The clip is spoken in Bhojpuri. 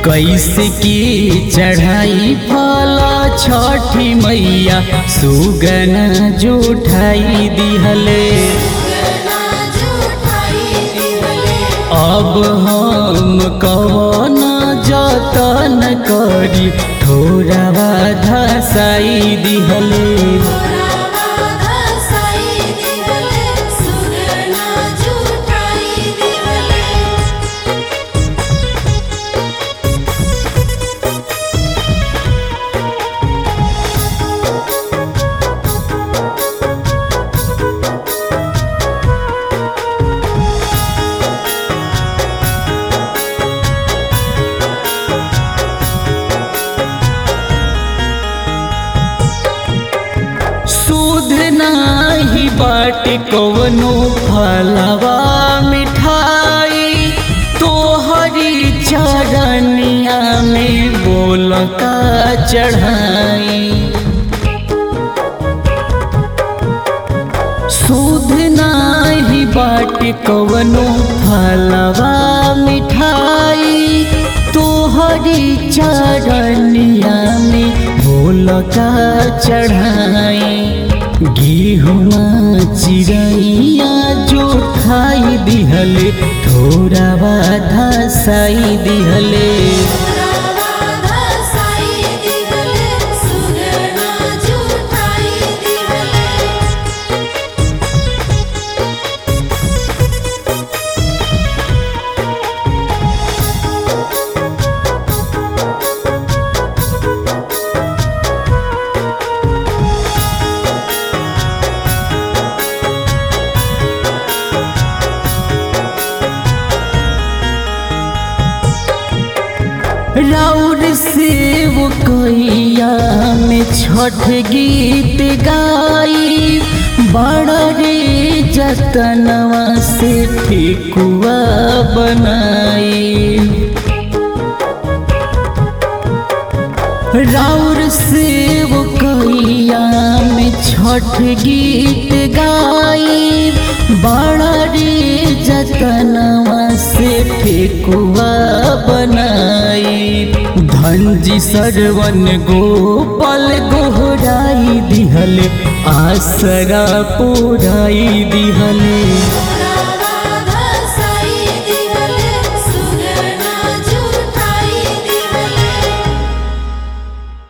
कैसे की चढ़ाई फला छठी मैया सुगन जुठाई दिहले अब हम कवन जतन करी थोड़ा धसाई दिहले सुध नाही बाट कवनो फलवा मिठाई तोहरी चरनिया में बोल का चढ़ाई सुध नाही बाट कवनो फलवा मिठाई तोहरी चरनिया में भोल का चढ़ाई गेहुआ चिड़ैया जो खाई दिहले थोड़ा बाधा साई दिहले राउर सेव कैया में छठ गीत गाई बड़ा रे जतनवा से ठेकुआ बनाई राउर सेव कैया में छठ गीत गाई बड़ा रे जतनवा से ठेकुआ बनाई धनजी सरवन गोपाल गोहराई दिहले आसरा पुराई दिहले